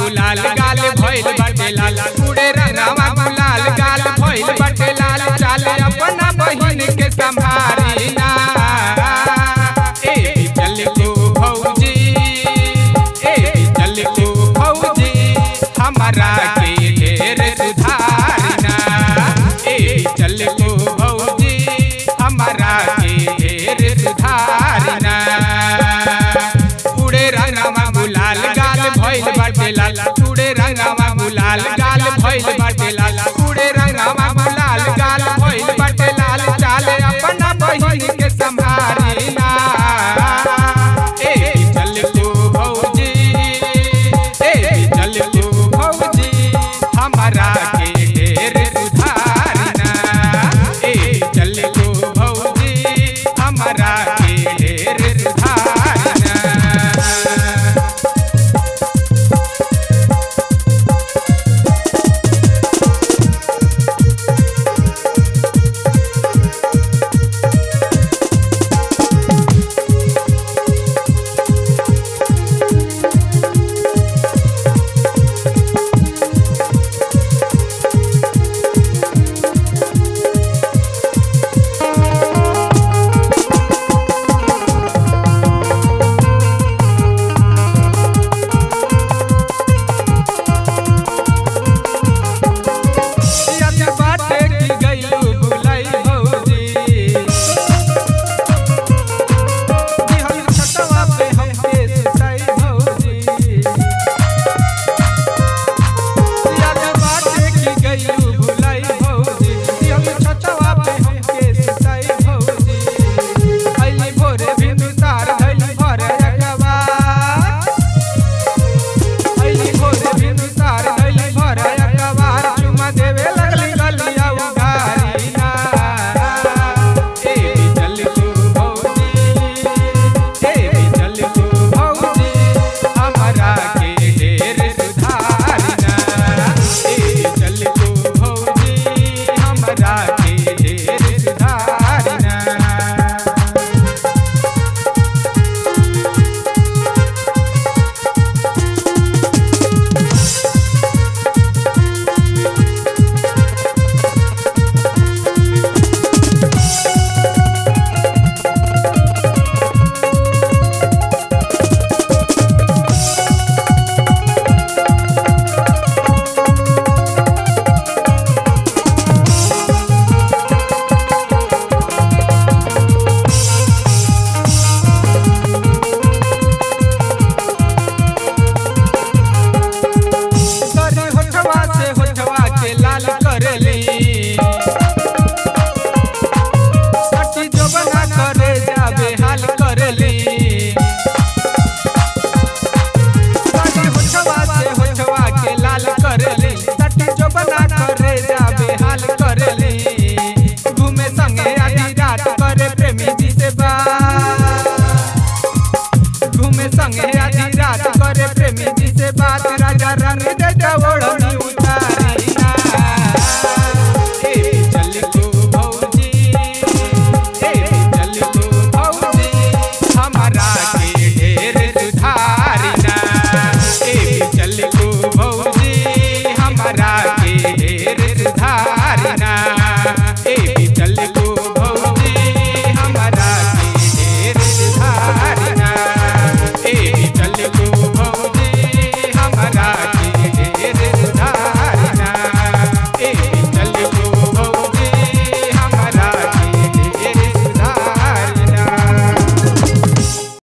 गुलाल गाल भइल बाटे लाल उड़े रंगवा गुलाल गाल भइल बाटे लाल चाल अपना बहिन के संभारी ना ए चल को भौजी ए चल को भौजी हमारा के ढेर सुधारना ए चल को भौजी हमारा के ढेर सुधारना उड़े रंगवा गुलाल गाल भइल बाटे लाल उड़े रंगवा गुलाल गाल भइल बाटे लाल उड़े रंगवा गुलाल गाल भइल बाटे लाल चाल अपना बहिन के संभारी ना ए चल तू भौजी ए चल तू भौजी हमारा के ढेर सुधारना ए चल तू भौजी हमारा के ढेर सुधारना याद बाटे की गइलू भुलाई भौजी दिहल छटवा पे हमके सुताई भौजी याद बाटे की गइलू भुलाई भौजी दिहल छटवा पे हमके सुताई भौजी अइली भोरे बिंदुसार धइली भरे अगवा अइली भोरे बिंदुसार धइली भरे अगवार चुमा देवे लगली गलिया उघारी ना ए चल तू भौजी ए चल तू भौजी हमारा के ढेर सुधारना ए चल तू भौजी हमारा के ढेर सुधारना तोरी होठवा से होठवा के लाल करली सटी जो बना करे जाबे हाल करली तोरी होठवा से होठवा के लाल करली सटी जो बना करे जाबे हाल करली घूमे संगे आधी रात करे प्रेमी जी से बात घूमे संगे आधी रात करे प्रेमी जी से बात राजा रंग दे ओढ़